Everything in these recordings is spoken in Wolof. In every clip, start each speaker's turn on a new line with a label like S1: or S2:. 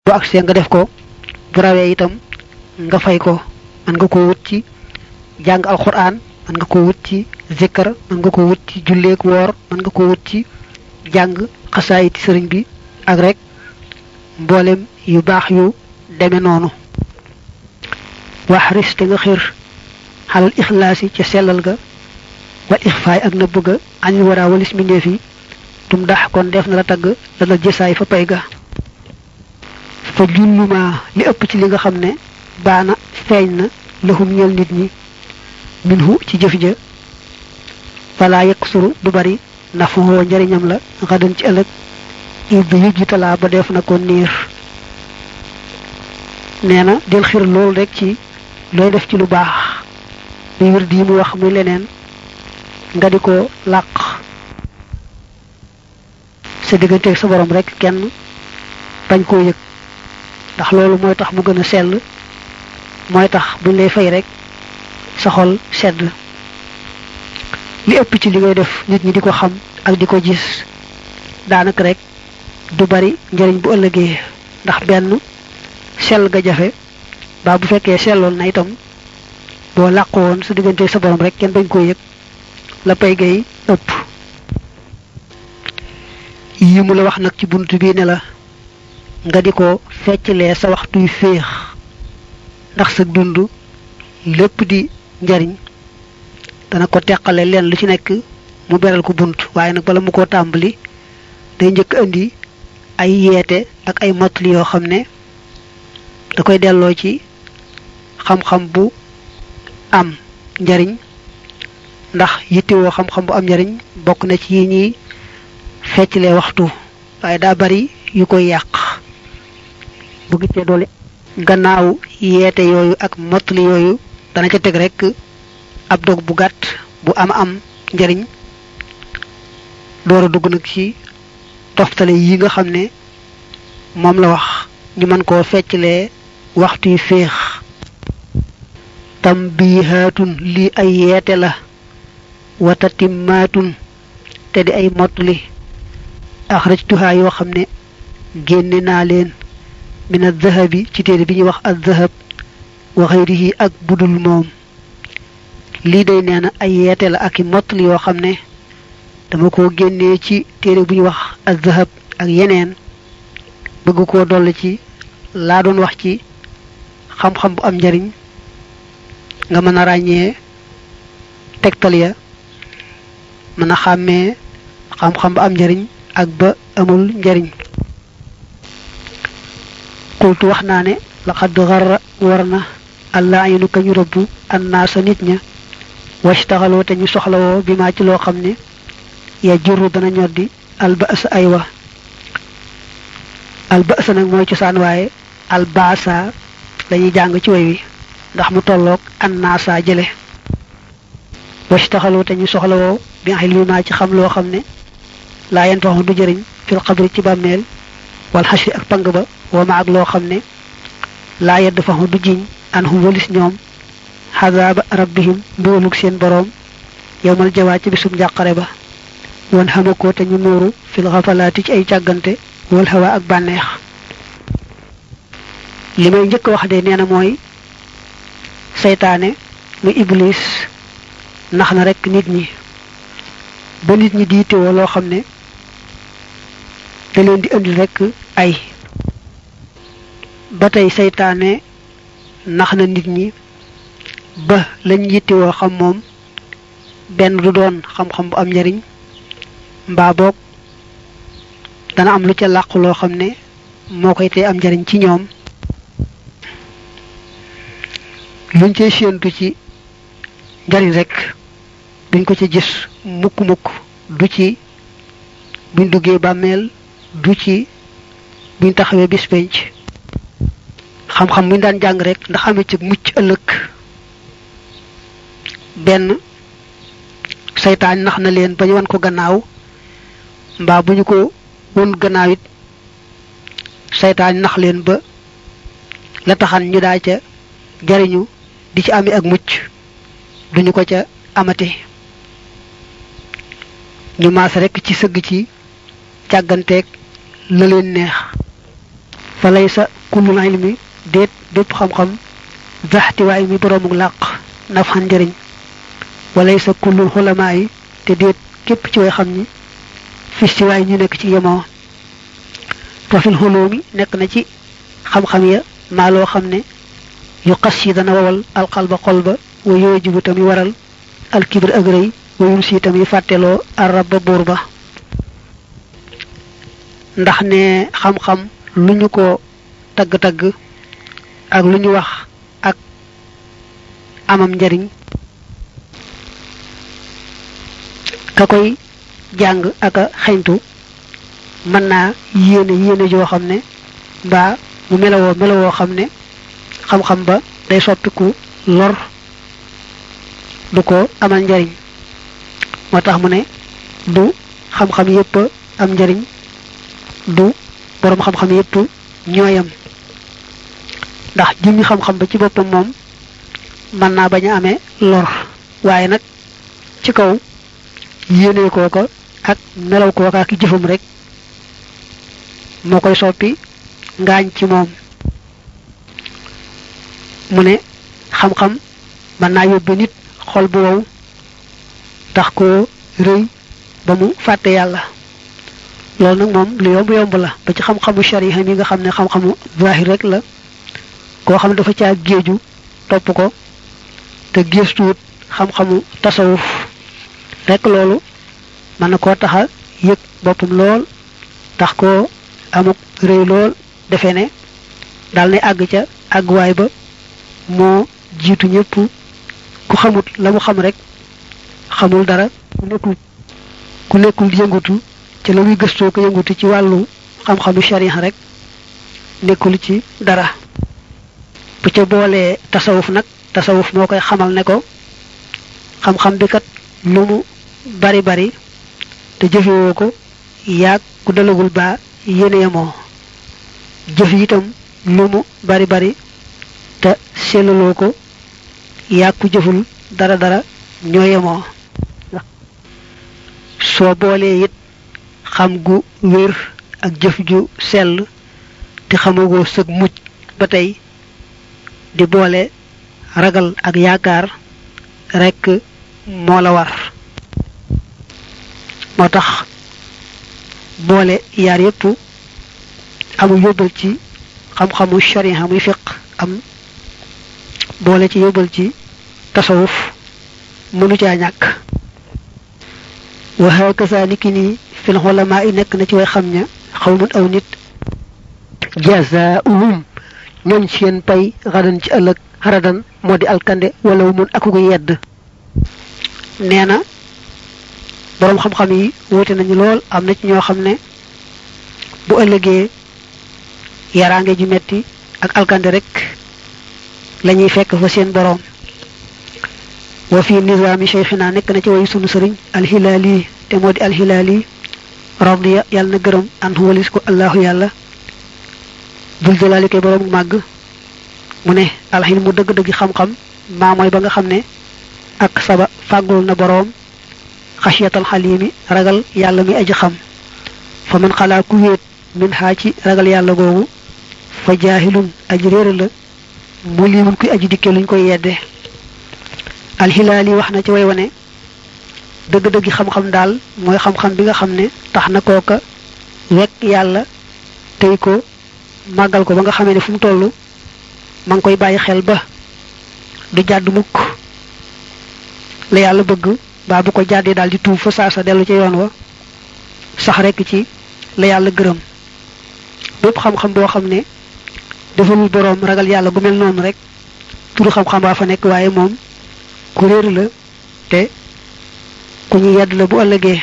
S1: bu agsee nga def ko bu rawee itam nga fay ko mën nga ko wut ci jàng alquran mën nga ko wut ci zikkar mën nga ko wut ci julleek woor mën nga ko wut ci jàng xasaayiti sëriñ bi ak rek mboolem yu baax yu deme noonu waxris te nga xir xalal ixlaasi ca sellal ga wal ixfaay ak nëbb ga añu waraa walis mbindeef yi tum dax kon def na la tagg la dal jësaay fa pay ga fa julluma li ëpp ci li nga xam ne baana feeñ na lëxum ñeel nit ñi minhu ci jëf ja wala yekk suru du bari nafuwoo njariñam la xadan ci ëllëg ib yu jitalaa ba def na ko niir nee na del xir loolu rek ci looy def ci lu baax muy wér di mu wax muy leneen nga di ko làq sa digganteeg sa borom rek kenn bañ koo yëg ndax loolu mooy tax mu gën a sell mooy tax buñ lay fay rek sa xol sedd li ëpp ci li ngay def nit ñi di ko xam ak di ko gis daanaka rek du bari njariñ bu ëllëgee ndax benn sell ga jafe ba bu fekkee selloon na itam boo làqu woon sa diggante sa borom rek kenn bañ koo yëg la pay gay ëpp yi mu la wax nag ci bunt bi ne la nga di ko fecclee sa waxtuy féex ndax sa dund lépp di njariñ dana ko teqale leen lu ci nekk mu beral ko bunt waaye nag bala mu ko tàmbali day njëkk indi ay yeete ak ay mottali yoo xam ne da koy delloo ci xam-xam bu am njariñ ndax yittewoo xam-xam bu am njariñ bokk na ci yi ñuy fecclee waxtu waaye daa bari yu koy yàq bu giccee doole gannaaw yeete yooyu ak mottali yooyu dana ca teg rek ab dog bu gàtt bu am am njariñ door a dugg nag ci toftale yi nga xam ne moom la wax ñu mën koo fecclee waxtu yu féex tambihaatun lii ay yeete la watatimmaatun te di ay mottali axrajtuhaa yoo xam ne génne naa leen min addahabi ci téere bi ñuy wax addahab wa xayrihi ak budul moom lii day nee na ay yeete la ak i mottali yoo xam ne dama ko génnee ci téere bu ñuy wax addahab ak yeneen bëgg koo dolli ci laa doon wax ci xam-xam bu am njariñ nga mën a ràññee tegtal ya mën a xàmmee xam-xam bu am njariñ ak ba amul njariñ qultu wax naa ne laqad garra war na allah ayinu ka ñu rëbbu annaasa nit ña washtaxaloo te ñu soxlawoo bi maa ci loo xam ne ya jurru dana ñoddi albasa ay wa albasa nag mooy cosaan waaye albasa lañuy jàng ci way wi ndax mu tolloog annaasa jële washtaxaloo te ñu soxlawoo bi xilmi maa ci xam loo xam ne laa yen faxu du jëriñ fil xabri ci bàmmeel wal xasri ak pang ba wama ak loo xam ne laa yedd faxu du jiñ an hum walis ñoom xadaaba rabbihim mbugalug seen boroom yowmal jawaa ci bisum njàqare ba wan xamakoo te ñu nuuru fil xafalaati ci ay càggante wal hawa ak bànneex li may njëkk wax de nee na mooy seytaane muy iblis nax na rekk nit ñi ba nit ñi diitewoo loo xam ne da leen di indil rekk ay ba tey seytaane nax na nit ñi ba lañ yittewoo xam moom benn du doon xam-xam bu am njariñ mbaa boog dana am lu ca làqu loo xam ne moo koy tee am njariñ ci ñoom luñ cay séentu ci njariñ rek duñ ko ci gis mukk-mukk du ci buñ duggee bàmmeel du ci buñ taxawee bis penc xam-xam buñ daan jàng rek ndax amee ci mucc ëllëg benn seytaan nax na leen ba ñu wan ko gannaaw mbaa bu ñu ko won gannaaw it seytaan nax leen ba la taxan ñu daa ca jariñu di ci amee ak mucc duñu ko ca amate ñu maas rekk ci sëgg ci càgganteeg la leen neex fa lay sa kullul ilmi déet bépp xam-xam daxtiwaay mi boroomu làq nafxan njëriñ walay sa kullul xulamaa yi te déet képp ci way xam ni fistiwaay ñu nekk ci yemoo tofil xulóomi nekk na ci xam-xam ya maa loo xam ne yu xas yi dana wawal alxalba xol ba wa yoojibu tamit waral alkibir ak rëy wa yunsi si tamit fàtteloo araba buur ba ndax ne xam-xam lu ñu ko tagg-tagg ak lu ñu wax ak amam njariñ ka koy jàng ak a xeñtu mën naa yéene yéene joo xam ne mbaa mu melawoo melawoo xam ne xam-xam ba day soppiku lor du ko amal njariñ moo tax mu ne du xam-xam yépp am njariñ du boroom xam-xam yépp ñooyam ndax jëmmi xam-xam ba ci boppam moom mën naa bañ a amee lor waaye nag ci kaw yéene kooka ak melaw kooka ak jëfam rek moo koy soppi ngaañ ci moom mu ne xam-xam mën naa yóbbe nit xol bu wow tax koo rëy ba mu fàtte yàlla loolu nag moom lu yomb yomb la ba ci xam-xamu shariha mi nga xam ne xam-xamu zahir rek la koo xam ne dafa caa géeju topp ko te gëstuwut xam-xamu tasawuf rek loolu mën na koo taxa yëg boppam lool tax koo amuk rëy lool defe ne daal ne àgg ca àgguwaay ba moo jiitu ñëpp ku xamut la mu xam rek xamul dara ku nekkul ku nekkul yëngutu ci la muy gëstoo ko yëngutu ci wàllu xam-xamu sharia rek nekkul ci dara bu ca boolee tasawuf nag tasawuf moo koy xamal ne ko xam-xam bi kat lu mu bari bari te jëfewoo ko yaag ku dalagul baa yéene yemoo jëf itam lu mu bari bari te sellaloo ko yaag ku jëful dara dara ñoo yemoo soo boolee it xam gu wér ak jëf ju sell te xamagoo sëg mucc ba tey di boole ragal ak yaakaar rekk moo la war moo tax boole yaar yépp amul yóbbal ci xam-xamu sharia muy fiq am boole ci yóbbal ci tasawuf mënu caa ñàkk wa hakaza niki nii fil xulamaa yi nekk na ci way xam ña xawmun aw nit jazaa'uhum ñooñ seen pay xadan ci ëllëg xaradan moo di alkande wala mun aku ko yedd nee na boroom xam-xam yi wuute nañu lool am na ci ñoo xam ne bu ëllëgee yaraange ju metti ak alkande rek lañuy fekk fa seen boroom wa fi nizaami cheikhina nekk na ci way sunu sëriñ alxilaali te moo di alxilaali radiya yàlla na gërëm an walis ko allahu yàlla dul jalaali koy boroom màgg mu ne alxil mu dëgg-dëgg xam-xam maa mooy ba nga xam ne ak saba fàggul na boroom xasiyatal xalimi ragal yàlla mi aji xam fa man xalaa ku wéet min xaa ci ragal yàlla googu fa jaahilun aji réer la mu limun kuy aji dikke luñ koy yedde alxilaali wax na ci way wane dëgg-dëggi xam-xam daal mooy xam-xam bi nga xam ne tax na kooka wekk yàlla tey ko màggal ko ba nga xamee ne fu mu toll ma ngi koy bàyyi xel ba du jàdd mukk la yàlla bëgg baa bu ko jàddee daal di tuub fa saasa dellu ca yoon wa sax rekk ci la yàlla gërëm bépp xam-xam boo xam ne defalul boroom ragal yàlla gu mel noonu rek turu xam-xam baa fa nekk waaye moom ku réer la te ku ñu yedd la bu ëllëgee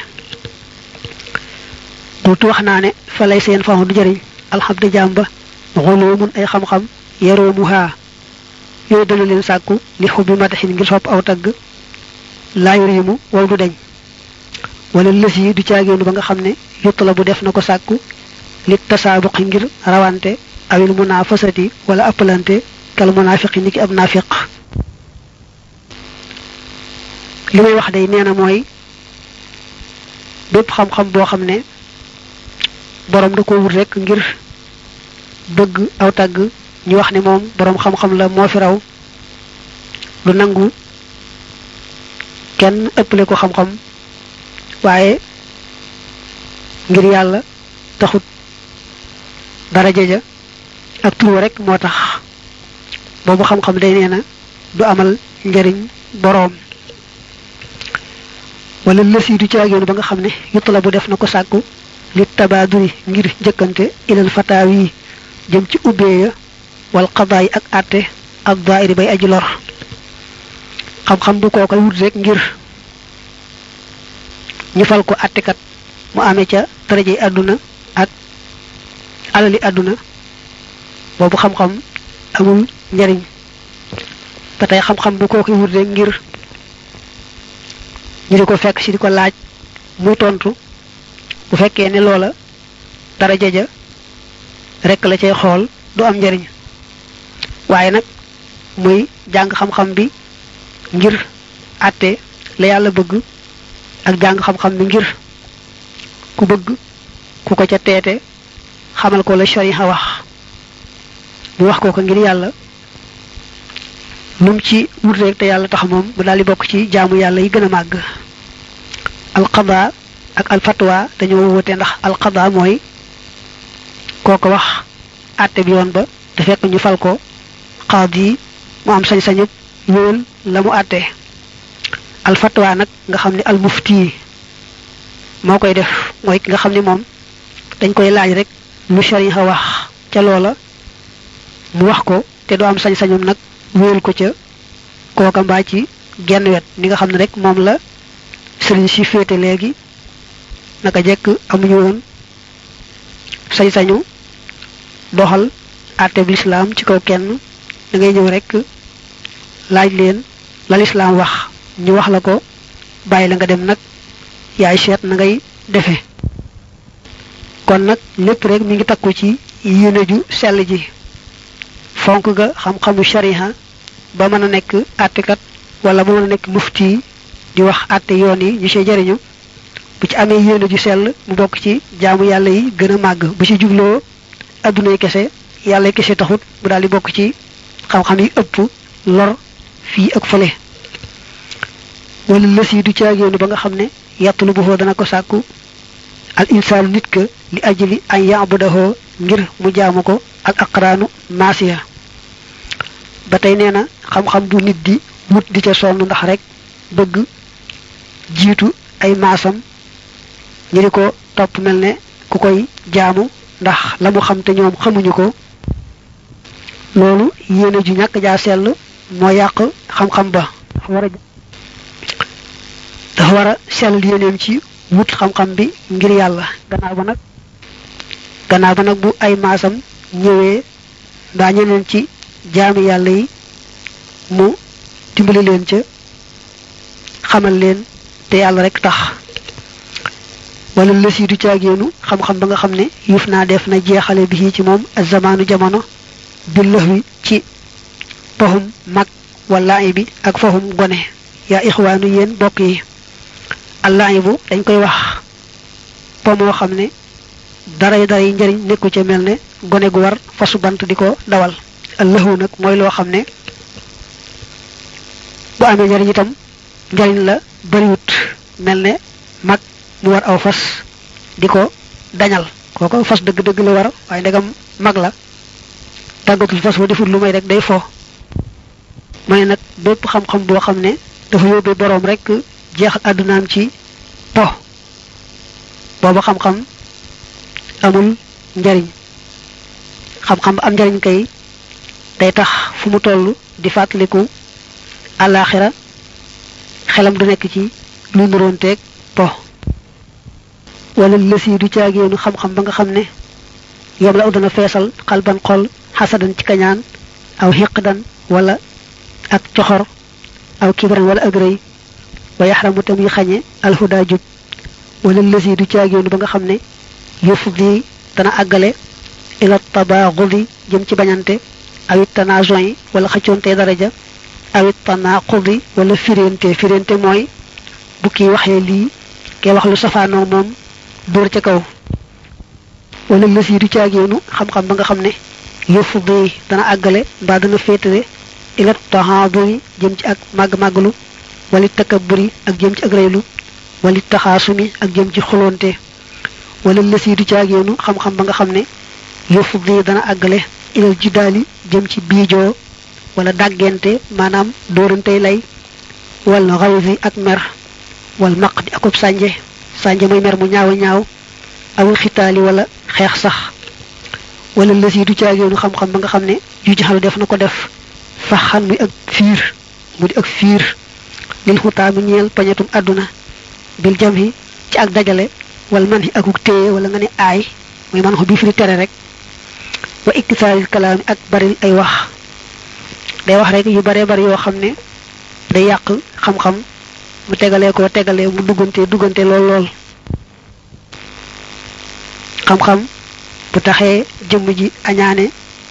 S1: tuuti wax naa ne fa lay seen faxu du jëriñ alxamdu jàmba xoloo mun ay xam-xam yeroo mu haa yooyu dana leen sàkku li xubbi mataxin ngir sopp aw tagg laayu riimu wow du deñ wala lës yi du caageenu ba nga xam ne yutta la bu def na ko sàkku li tasaabuqi ngir rawante awil munaafasati wala appalante kal munaafiqi ni ki ab naafiq li may wax day nee na mooy bépp xam-xam boo xam ne borom da ko wut rek ngir bëgg aw tàgg ñu wax ni moom boroom xam-xam la moo fi raw lu nangu kenn ëppale ko xam-xam waaye ngir yàlla taxut daraja ja ak tur rek moo tax boobu xam-xam day nee na du amal njariñ boroom wala lësi du caagéenu ba nga xam ne yutla bu def na ko sàkku li tabaaduri ngir njëkkante ilal fataaw yi jëm ci ubbee ya wal xadaa yi ak àtte ak daayiri bay aji lor xam-xam bu koo koy wut rek ngir ñu fal ko àttekat mu amee ca darajey àdduna ak alali àdduna boobu xam-xam amul njariñ ba tey xam-xam bu koo koy wut rek ngir ñu di ko fekk ci di ko laaj muy tontu bu fekkee ne loola daraja ja rek la cay xool du am njariñ waaye nag muy jàng xam-xam bi ngir àtte la yàlla bëgg ak jàng xam-xam bi ngir ku bëgg ku ko ca teete xamal ko la shariha wax mu wax ko ko ngir yàlla lum ci wut rek te yàlla tax moom mu daal di bokk ci jaamu yàlla yi gën a màgg alqada ak alfatwa dañoo wute ndax alqada mooy kooko wax àtte bi yoon ba te fekk ñu fal ko xaadi yi mu am sañ-sañu wéyal la mu àtte alfatwa nag nga xam ne almufti moo koy def mooy ki nga xam ne moom dañ koy laaj rek lu shariha wax ca loola mu wax ko te doo am sañ-sañum nag wéyal ko ca kooka mbaa ci genn wet ni nga xam ne rek moom la sëriñ si féete léegi naka jekk amuñu woon sañ-sañu doxal àtteb lislaam ci kaw kenn da ngay ñëw rek laaj leen la lislaam wax ñu wax la ko bàyyi la nga dem nag yaay seet na ngay defe kon nag lépp rek mi ngi takku ci yéene ju sell ji fonk ga xam-xamu shariha ba mën a nekk àttekat wala ba mën a nekk mufti di wax àtte yoon yi ñu see jariñu bu ci amee yéene ju sell mu bokk ci jaamu yàlla yi gën a màgg bu ci jubloo addunay kese yàlla kese taxut mu daal di bokk ci xam-xam yi ëpp lor fii ak fële wala lës yi du caagéenu ba nga xam ne yattulu bu foo dana ko sàkku al insaanu nit ka li ajli an yaabudahoo ngir mu jaamu ko al aqraanu maasiya ba tey nee na xam-xam bu nit di wut di ca sonn ndax rek bëgg jiitu ay maasam ñi di ko topp mel ne ku koy jaamu ndax la mu xam te ñoom xamuñu ko loolu yéene ju ñàkk jaa sell moo yàq xam-xam ba war a dafa war a sell yéeneem ci wut xam-xam bi ngir yàlla gannaaw ba nag gannaaw ba nag bu ay maasam ñëwee mbaa ñeneen ci jaami yàlla yi mu dimbali leen ca xamal leen te yàlla rek tax wala lësi du caagéenu xam-xam ba nga xam ne yuuf naa def na jeexale bi ci moom ak zamaanu jamono billax wi ci fahum mag wala bi ak fahum gone yaa ixwaanu yéen bokk yi allahi bu dañ koy wax po moo xam ne daray daray njariñ nekku ca mel ne gone gu war fasu bant di ko dawal allahu nag mooy loo xam ne bu amee njariñ itam njariñ la bariwut mel ne mag mu war aw fas di ko dañal kooko fas dëgg-dëgg la war waaye ndegam mag la tàggatul fas wa deful lu may rek day fo mu ne nag bépp xam-xam boo xam ne dafa yóbbee boroom rek jeexal àddunaam ci po booba xam-xam amul njariñ xam-xam ba am njariñ kay day tax fu mu toll di fàttaliku àllaaxira xelam du nekk ci lu nuroonteeg po wala lësi du caagéenu xam-xam ba nga xam ne yom la dana feesal xalban xol xasadan ci kañaan aw xiqdan wala ak coxor aw kibran wala ak rëy wa yaxramu tamuy xañe alhuda jub wala lësi du caagéenu ba nga xam ne yëf di dana àggale ila tabaaxudi jëm ci bañante awit tanaajon yi wala xëccoonte daraja awit tanaaqudi wala firente firente mooy bu kii waxee lii kee wax lu safaanoo moom dóor ca kaw wala lës yi du caagéenu xam-xam ba nga xam ne yufdi dana àggale mbaa dana féetale ila taxaaduri jëm ci ak màgg-màggalu wali takabburi ak jëm ci ak reylu wali taxaasumi ak jëm ci xulonte wala lësi du caageenu xam-xam ba nga xam ne yufdi dana àggale ilal jidaali jëm ci biijoo wala dàggente maanaam dóorantey lay wal xawsi ak mer wal maq di akub sànje sànje muy mer mu ñaaw a ñaaw awul xitaali wala xeex sax wala lësi du caageenu xam-xam ba nga xam ne ju jaxalu def na ko def faxan muy ak fiir mu di ak fiir lil xutaami ñeel pañatum àdduna bil jam hi ci ak dajale wala man hi akuk téye wala nga ne aay muy man xo bii fi tere rek wa iktisaaril kalaami ak baril ay wax day wax rek yu bare bari yoo xam ne day yàq xam-xam mu tegalee ko tegalee mu duggante duggante lool lool xam-xam bu taxee jëmm ji añaane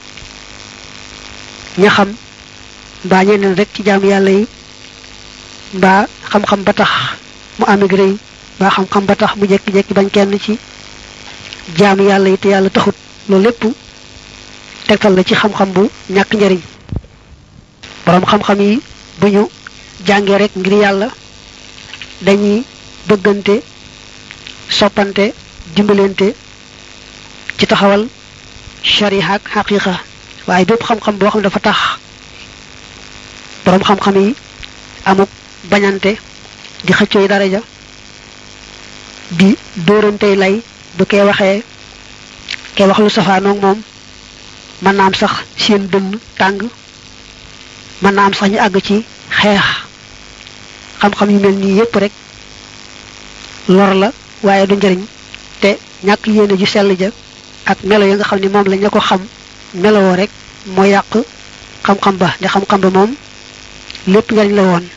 S1: ña xam mbaa ñeneen rek ci jaam yàlla yi mbaa xam-xam ba tax mu amig rëy mbaa xam-xam ba tax mu jekki-jekki bañ kenn ci jaam yàlla yi te yàlla taxut loolu lépp tegtal la ci xam-xam bu ñàkk njariñ boroom xam-xam yi bu ñu jàngee rek ngir yàlla dañuy bëggante soppante dimbalante ci taxawal shariha ak xaqiqa waaye bépp xam-xam boo xam dafa tax boroom xam-xam yi amuk bañante di xëccooy daraja di dóorantey lay bu kee waxee kee wax lu safaanoog moom mën naa am sax seen dënn tàng mën naa am sax ñu àgg ci xeex xam-xam yu mel nii yépp rek lor la waaye du njëriñ te ñàkk yéene ju sell ja ak melo ya nga xam ne moom la ña ko xam melowoo rek moo yàq xam-xam ba ne xam-xam ba moom lépp njëriñ la woon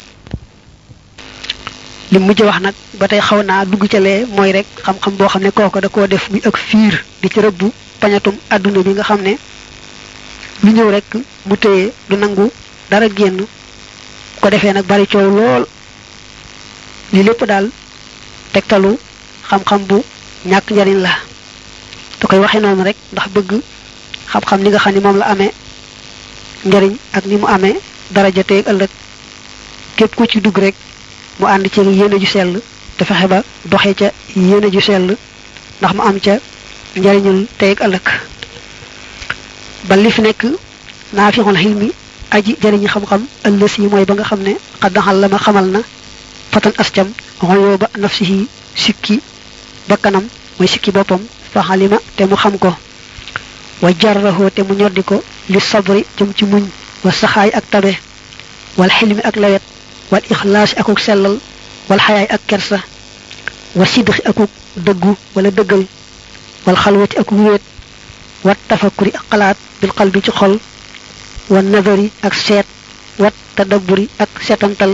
S1: li mujj wax nag ba tey xaw naa dugg ca lee mooy rek xam-xam boo xam ne kooko da koo def muy ak fiir di ci rëbbu pañatum àdduna bi nga xam ne lu ñëw rek mu téye du nangu dara génn ko defee nag bari coow lool li lépp daal tegtalu xam-xam bu ñàkk njariñ la da koy waxe noonu rek ndax bëgg xam-xam ni nga xam ne moom la amee njariñ ak ni mu amee daraja teeg ëllëg képp ku ci dugg rek mu ànd ci yéene ju sell te fexe ba doxe ca yéene ju sell ndax mu am ca njariñul teeg ëllëg ba li fi nekk naafixul xilmi aji jariñu xam-xam ëllës yi mooy ba nga xam ne xaddaxal la ma xamal na fatan ascam xoyoo ba nafsihi sikki bakkanam mooy sikki boppam fa xalima te mu xam ko wa jarraxoo te mu ñoddi ko li sabri jëm ci muñ wa saxaay ak tabe wal xilmi ak lawet wal ixlaasi akuk sellal wal xayaay ak kersa wa sidxi akuk dëggu wala dëggal wal xalwati akuk wéet wat tafakkuri ak xalaat bil qalbi ci xol wa nadari ak seet wat tadabburi ak seetantal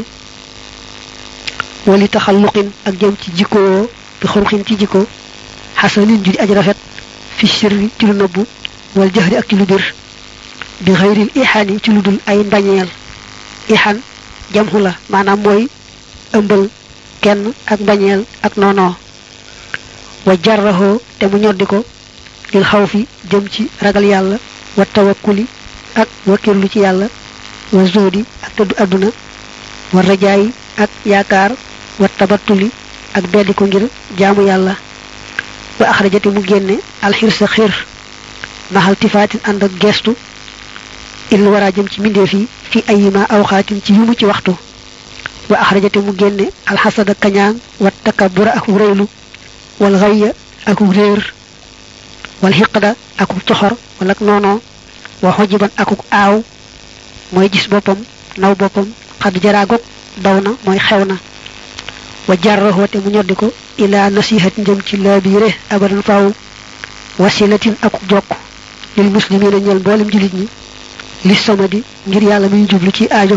S1: wali taxalluqin ak jëm ci jikkoo bi xurxin ci jikko xasanin ju di aj rafet fi sirri ci lu nëbbu wal jahri ak ci lu bir bi xayril ixaani ci lu dul ay mbañeel ixaan jamxu la maanaam mooy ëmbal kenn ak mbañeel ak noonoo wa jarraxoo te mu ñoddi ko lil xaw fi jëm ci ragal yàlla wa tawakkuli ak wakkirlu ci yàlla wa zodi ak tëddu àdduna wa rajaayi ak yaakaar wa tabattuli ak beddi ko ngir jaamu yàlla wa axrajati mu génne alxirsa xir maxal tifaatin ànd ak gestu il wara jëm ci mbindeef yi fi ayima awxaatin ci yumu ci waxtu wa axrajati mu génne alxasada kañaan wa takabura ak rëylu wal xayya ak réer wal xiqda akuk coxor wala ak noonoo wa xojiban akuk aaw mooy gis boppam naw boppam xad jaraagog daw na mooy xew na wa jarraxoo te mu ñoddi ko ila nasihat njëm ci laabiire abadan faaw wasilatin akuk jokk lil muslimina ñeel mboolem julit ñi li samadi ngir yàlla muy jublu ci aajo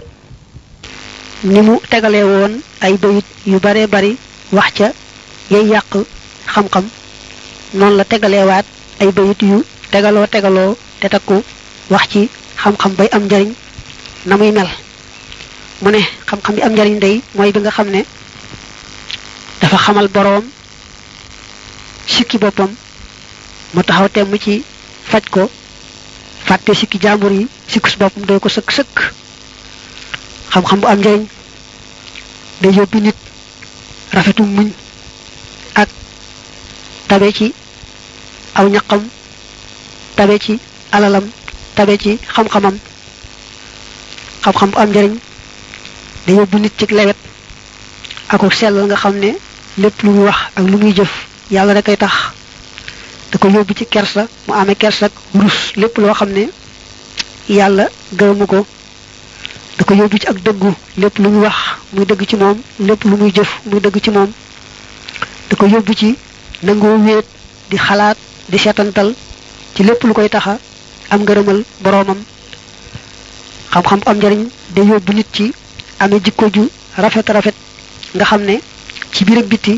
S1: ni mu tegalee woon ay bayit yu bare bari wax ca yay yàq xam-xam noonu la tegaleewaat ay bayit yu tegaloo tegaloo te takku wax ci xam-xam bay am njariñ na muy mel mu ne xam-xam bi am njariñ day mooy bi nga xam ne dafa xamal boroom sikki boppam mu taxaw temm ci faj ko fàtte sikki jaambur yi sikkus boppam doy ko sëkk sëkk xam-xam bu am njëriñ day yóbbi nit rafetu muñ ak tabe ci aw ñaqam tabe ci alalam tabe ci xam-xamam xam-xam bu am njëriñ day yóbbu nit ci lewet ako sellal nga xam ne lépp lu muy wax ak lu muy jëf yàlla rek ay tax da ko yóbbu ci kersa mu amee kersa ak rus lépp loo xam ne yàlla gërëmu ko da ko yóbbu ci ak dëggu lépp lu muy wax muy dëgg ci moom lépp lu muy jëf muy dëgg ci moom da ko yóbbu ci nangoo wéet di xalaat di seetantal ci lépp lu koy taxa am ngërëmal boroomam xam-xam am njariñ day yóbbu nit ci amee jikko ju rafet rafet nga xam ne ci biir ak biti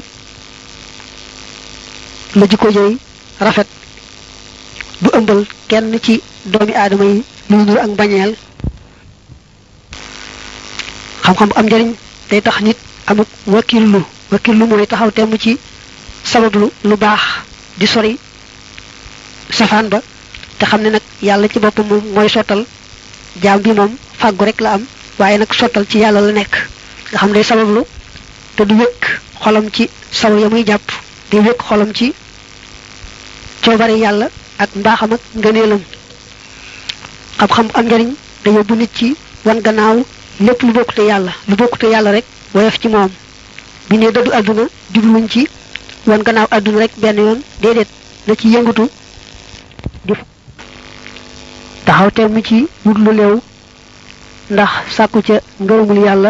S1: la jikko jooy rafet du ëmbal kenn ci doomi aadama yi lu nur ak mbañeel xam-xam bu am njariñ day tax nit amuk wakillu wakillu mooy taxaw temm ci sabablu lu baax di sori safaan ba te xam ne nag yàlla ci boppam moom mooy sottal jaam bi moom fàggu rek la am waaye nag sottal ci yàlla la nekk nga xam day sabablu te du wékk xolam ci sabab ya muy jàpp di wékk xolam ci coobare yàlla ak mbaaxam ak ngëneelam xam-xam am njariñ da yóbbu nit ci wan gannaaw lépp lu bokkute yàlla lu bokkute yàlla rek woyof ci moom bi ne dëddu àdduna jubluñ ci wan gannaaw àdduna rek benn yoon déedéet na ci yëngatu di taxaw temm ci wut lu leew ndax sàkku ca ngërëmul yàlla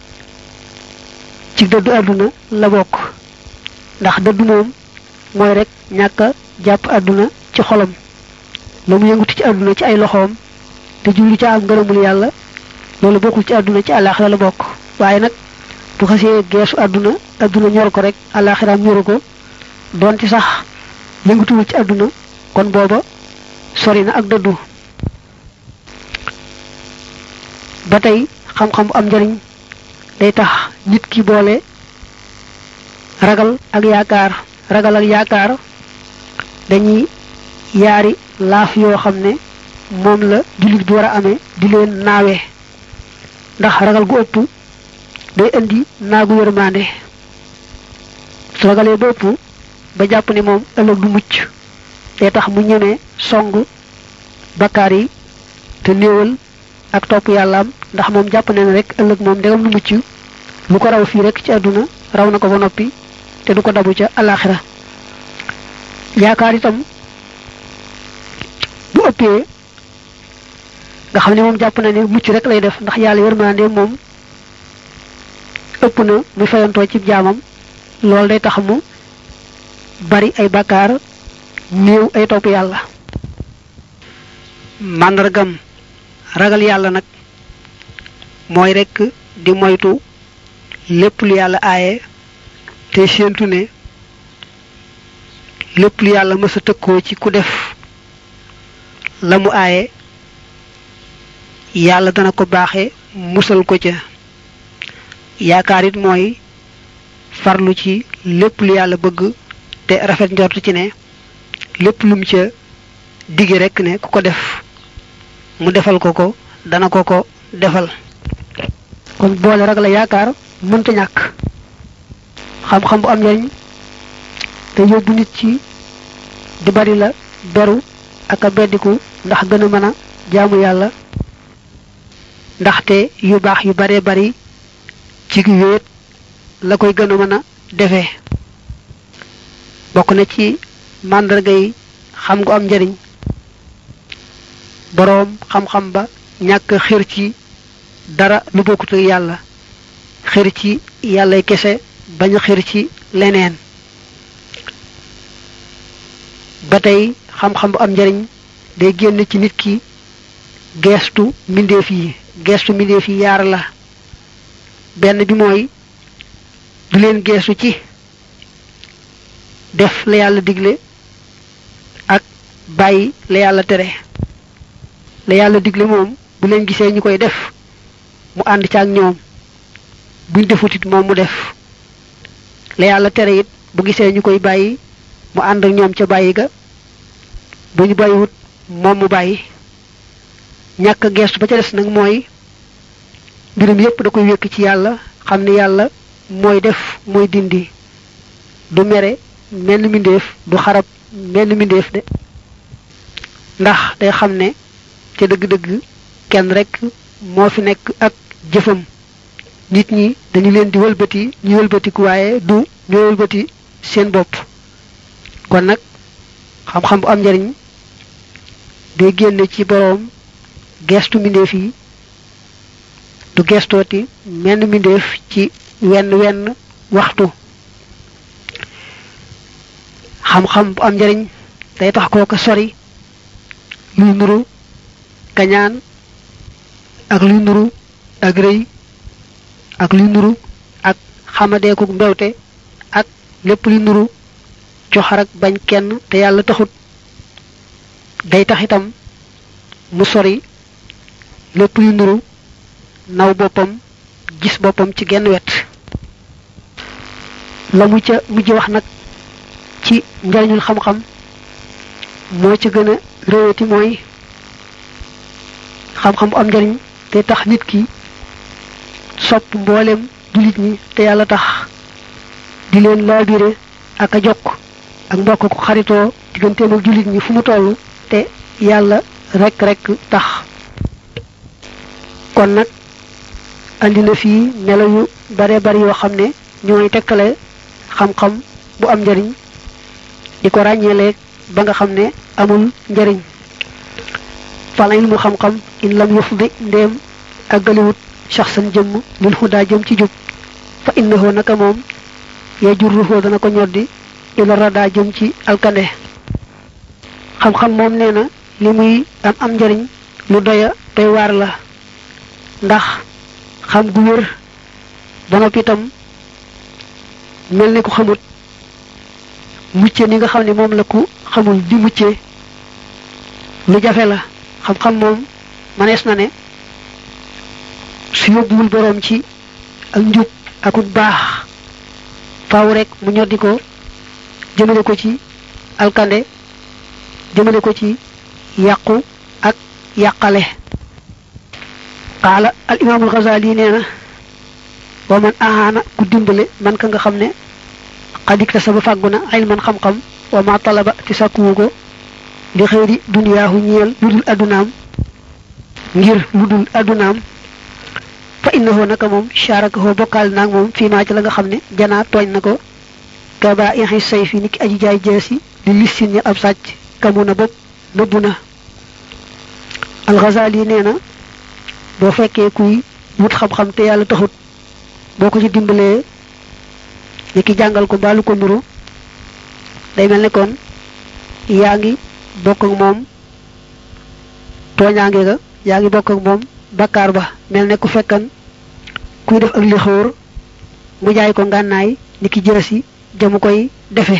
S1: ci dëddu àdduna la bokk ndax dëddu moom mooy rek ñàkk a jàpp àdduna ci xolam la mu yëngutu ci àdduna ci ay loxoom te jublu ca am ngërëmul yàlla loolu bokkul ci àdduna ci àllaaxira la bokk waaye nag bu xasee geesu àdduna àdduna ñor ko rek àllaaxiraam ñoru ko doonte sax yëngutuwul ci àdduna kon booba sori na ak dëddu ba tey xam-xam bu am njariñ day tax nit ki boole ragal ak yaakaar ragal ak yaakaar dañuy yaari laaf yoo xam ne moom la jullit bi war a amee di leen naawe ndax ragal gu ëpp day indi naagu yërmande su ragalee ba ëpp ba jàpp ne moom ëllëg du mucc day tax mu ñemee song bakkaar yi te néewal ak topp yàllaam ndax moom jàpp ne ne rek ëllëg moom ndegam du mucc lu ko raw fii rek ci àdduna raw na ko ba noppi te du ko dabu ca alaxira yaakaar itam bu ëppee nga xam ne moom jàpp na ne mucc rek lay def ndax yàlla yërmande moom ëpp na muy fayantoo ci jaamam loolu day tax mu bari ay bakkaar néew ay topp yàlla màndargam ragal yàlla nag mooy rekk di moytu lépp lu yàlla aaye te séentu ne lépp lu yàlla mës a tëkkoo ci ku def la mu aaye yàlla dana ko baaxe musal ko ca yaakaar it mooy farlu ci lépp lu yàlla bëgg te rafet njort ci ne lépp lum ca dige rekk ne ku ko def mu defal ko ko dana ko ko defal kon boole ragal la yaakaar mënta ñàkk xam-xam bu am njariñ te yóbbu nit ci di bari la beru ak a beddiku ndax gën a mën a jaamu yàlla ndaxte yu baax yu bare bari ci wéet la koy gën a mën a defee bokk na ci màndarga yi xam gu am njariñ boroom xam-xam ba ñàkk xër ci dara lu bokkut ak yàlla xër ci yàllay kese bañ a xër ci leneen ba tey xam-xam bu am njariñ day génn ci nit ki geestu mbindeef yi geestu mbindeef yi yaar la benn bi mooy du leen geestu ci def la yàlla digle ak bàyyi la yàlla tere la yàlla digle moom bu leen gisee ñu koy def mu ànd ca ak ñoom buñ defutit moom mu def la yàlla tere it bu gisee ñu koy bàyyi mu ànd ak ñoom ca bàyyi ga bu ñu bàyyiwut moom mu bàyyi ñàkk a geestu ba ca des nag mooy mbirum yépp da koy wékk ci yàlla xam ne yàlla mooy def mooy dindi du mere menn mbindeef du xarab menn mbindeef de ndax day xam ne ca dëgg-dëgg kenn rek moo fi nekk ak jëfam nit ñi dañu leen di wëlbati ñu wëlbatiku waaye du ñu wëlbati seen bopp kon nag xam-xam bu am njariñ day génne ci boroom gestu mbindeef yi du gestooti menn mbindeef ci wenn wenn waxtu xam-xam bu am njariñ day tax kooka sori luy nuru kañaan ak luy nuru ak rëy ak luy nuru ak xamadeeku mbewte ak lépp luy nuru coxar ak bañ kenn te yàlla taxut day tax itam mu sori lépp luy nuru naw boppam gis boppam ci genn wet la mu ca mujj wax nag ci njariñul xam-xam moo ci gën a réwati mooy xam-xam bu am njariñ te tax nit ki sopp mboolem jullit ñi te yàlla tax di leen laabire ak a jokk ak mbokk ko xaritoo digganteem ak jullit ñi fu mu toll te yàlla rek rek tax kon nag andi na fii melo yu bare bari yoo xam ne ñooy tekkale xam-xam bu am njariñ di ko ràññeeleeg ba nga xam ne amul njariñ fal ilmu xam-xam in lam yufdi ndéem àggaliwut shaxsan jëmm lil xudaa jëm ci jub fa innahu naka moom ya jurruhoo dana ko ñoddi ila radaa jëm ci alkande xam-xam moom nee na li muy am am njariñ lu doya doy waar la ndax xam gu wér ba noppi itam mel ni ku xamut mucce ni nga xam ne moom la ku xamul di mucce lu jafe la xam-xam moom manees na ne su yóbbuwul boroom ci ak njub akuk baax faaw rek mu ñoddi ko jëmale ko ci alkande jëmale ko ci yàqu ak yàqale qaala al imaamul Ghazali nee na wa man ahaana ku dimbale man ka nga xam ne xadikta sa ba fàggu na ilman xam-xam wa ma talaba ci sàkkuwu ko li xëyri duniyaahu ñeel lu dul addunaam ngir lu dul addunaam fa innahu naka moom sharakahu bokkaal naag moom fii maa ci la nga xam ne janaa tooñ na ko kaba yaxi say fi niki aji jaay jeesi li lissin ña ab sàcc kamu na bopp nëbbu na alxazali nee na boo fekkee kuy wut xam-xam te yàlla taxut boo ko ci dimbalee ni ki jàngal ko mbaalu ko nuru day mel ne kon yaa ngi bokk ak moom tooñaange ga yaa ngi bokk ak moom bakkaar ba mel ne ku fekkan kuy def ak li xóor mu jaay ko ngànnaay ni ki jërësi jamu koy defe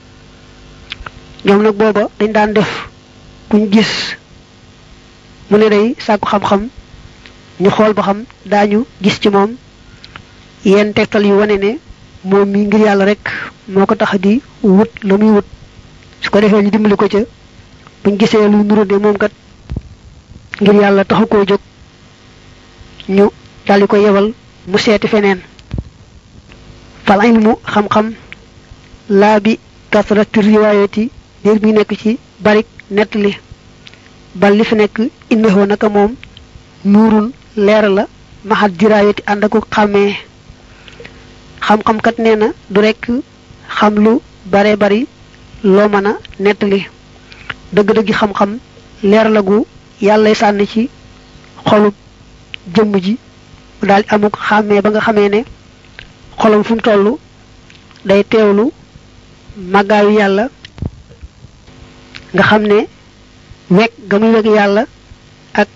S1: ñoom nag booba dañ daan def kuñ gis mu ne day sàkku xam-xam ñu xool ba xam daañu gis ci moom yenn tegtal yu wane ne moom mi ngir yàlla rek moo ko tax di wut la muy wut su ko defee ñu dimbali ko ca buñ gisee lu nuru ne moom kat ngir yàlla taxu koo jóg ñu daldi ko yebal mu seeti feneen fal ilmu xam-xam laa bi kasrati riwaayati biir bi nekk ci barik nettali bal li fi nekk innahu naka moom nuurun leer la maxat diraayati ànd ak xàmmee xam-xam kat nee na du rekk xam lu bare bari loo mën a nettali dëgg-dëggi xam-xam leer la gu yàllay sànni ci xolub jëmm ji mu daal amuk xàmmee ba nga xamee ne xolam fu mu toll day teewlu màggaayu yàlla nga xam ne wekk ga muy wekk yàlla ak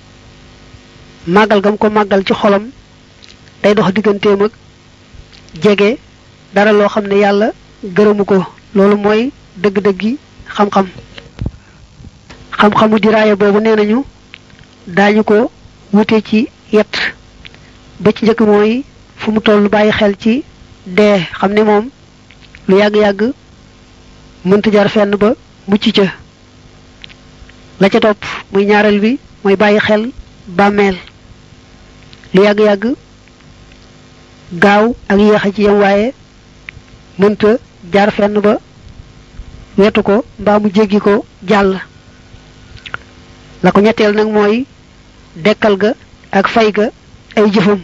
S1: màggal gam ko màggal ci xolam day dox digganteem ak jege dara loo xam ne yàlla gërëmu ko loolu mooy dëgg-dëggi xam-xam xam-xamu diraaya boobu nee nañu daañu ko wute ci yet ba ci njëkk mooy fu mu toll bàyyi xel ci dee xam ne moom lu yàgg-yàgg mënta jar fenn ba mucc ca la ca topp muy ñaareel bi mooy bàyyi xel bàmmeel lu yàgg-yàgg gaaw ak yéex a ci yam waaye mënta jaar fenn ba wetu ko mbaa mu jéggi ko jàll la ko ñetteel nag mooy dekkal ga ak fay ga ay jëfam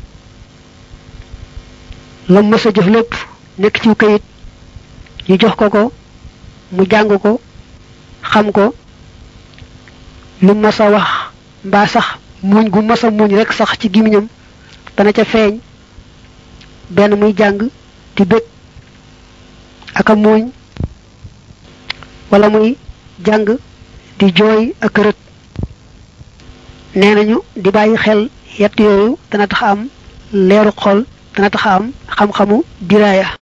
S1: la mës a jëf lépp nekk ci kayit ñu jox ko ko mu jàng ko xam ko lu mës a wax mbaa sax muñ gu mës a muñ rek sax ci gimiñam dana ca feeñ benn muy jàng di bëgg ak a muuñ wala muy jàng di jooy ak rët nee nañu di bàyyi xel yett yooyu dana tax am leeru xol dana tax am xam-xamu diraaya